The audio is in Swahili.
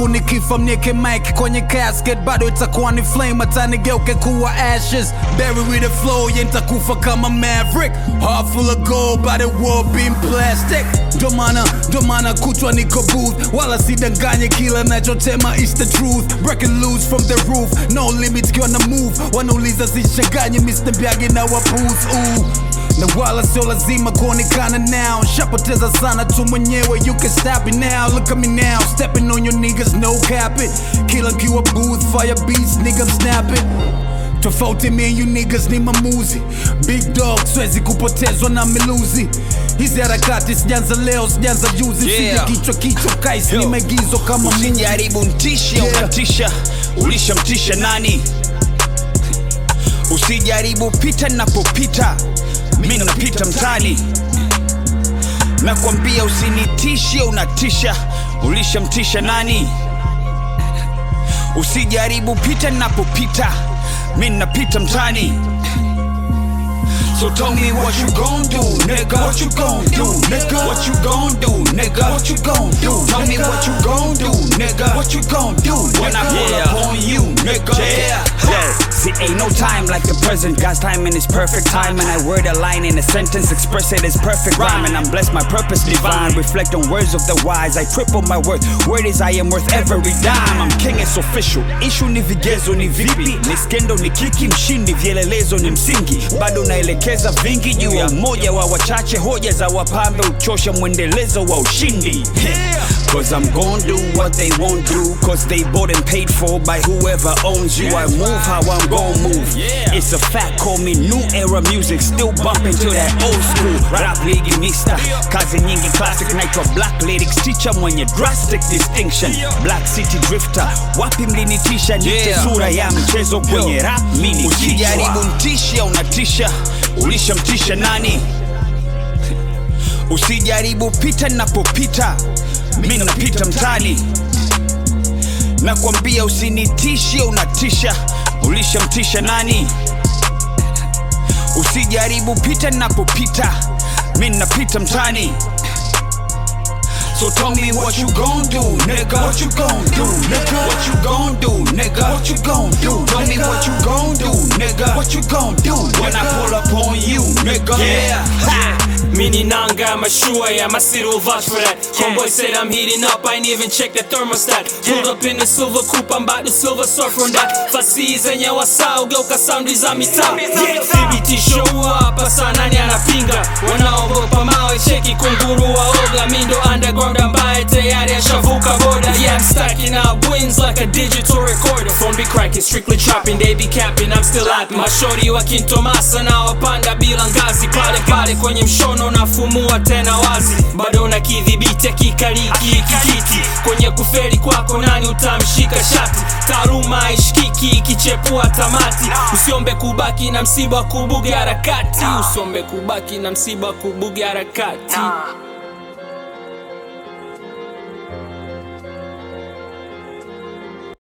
nikifa mnieke mic kwenye casket bado itakuwa ni flame hata nigeuke kuwa ashes bury with the flow yeah nitakufa kama maverick heart full of gold by the world being plastic ndo maana ndo maana kutwa niko booth wala sidanganye kila nachotema is the truth breaking loose from the roof no limit kiwa na move wanauliza sichanganye Mr. Mbiagi na waputh ooh na wala sio lazima kuonekana now shapoteza sana tu mwenyewe you can stop it now look at me now stepping on your niggas no cap it kila nkiwa booth fire beats nigga I'm snapping tofauti me and you niggas ni mamuzi big dog swezi kupotezwa na miluzi hizi harakati sijanza leo sijanza juzi Yeah. sije kichwa kichwa kais ni Yo. maigizo kama movie. usijaribu ntishe Yeah. unatisha ulishamtisha nani usijaribu pita napopita mi napita mtani nakwambia usinitishe unatisha ulishamtisha nani usijaribu pita napopita mi napita mtani So tell me what you gon' do, nigga. What you gon' do, nigga? What you gon' do, nigga? What you gon' do? Tell me what you gon' do, nigga. What you gon' do when I pull Yeah. up on you, nigga? Yeah. Yo, see, ain't no time like the present. God's timing is perfect time, and I word a line in a sentence, express it as perfect rhyme. And I'm blessed, my purpose divine. Reflect on words of the wise. I triple my worth. Word is I am worth every dime. I'm king, it's official. Issue ni vigezo ni vipi, ni skendo ni kiki, mshindi vielelezo ni msingi. Bado naelekeza vingi juu ya mmoja wa wachache, hoja za wapambe uchosha mwendelezo wa ushindi. Cause I'm gon' do what they won't do Cause they bought and paid for by whoever owns you I move how I'm gon' move It's a fact, call me new era music Still bumping to that old school Rap ligi mista Kazi nyingi classic naitwa black lyrics Teacher mwenye drastic distinction Black city drifter Wapi mlinitisha nite Yeah. sura ya mchezo kwenye rap mini Usijaribu kichwa ntishe unatisha ulishamtisha nani usijaribu pita napopita mi napita mtani nakwambia usinitishe unatisha ulishamtisha nani usijaribu pita napopita mi napita mtani So tell me what you gon' do, nigga. What you gon' do, nigga? What you gon' do, nigga? What you gon' do? Tell me what you gon' do, nigga. What you gon' do when I pull up on you, nigga? Yeah, ha. Mini nanga, mashua, yeah, my city will vouch for that. Homeboy said I'm heating up, I ain't even check the thermostat. Pulled up in the silver coupe, I'm about to silver surf on that. Fasi zenye wasau, geuka soundi za mitaa. Yeah, thibitisho hapa saa nani anapinga? Wanaogopa mawe, cheki kunguru waoga. Mindo underground ambaye tayari ashavuka boda. Yeah, I'm stacking up wins like a digital recorder. Phone be cracking, strictly chopping, they be capping, I'm still happy. Mashori wa kintomasa na wapanda bila ngazi pale pale kwenye mshono nafumua tena wazi bado na kidhibiti akikaliki kikiti kwenye kuferi kwako nani utamshika shati taaluma haishikiki ikichepua tamati usiombe kubaki na msiba kubuga harakati usiombe kubaki na msiba kubuga harakati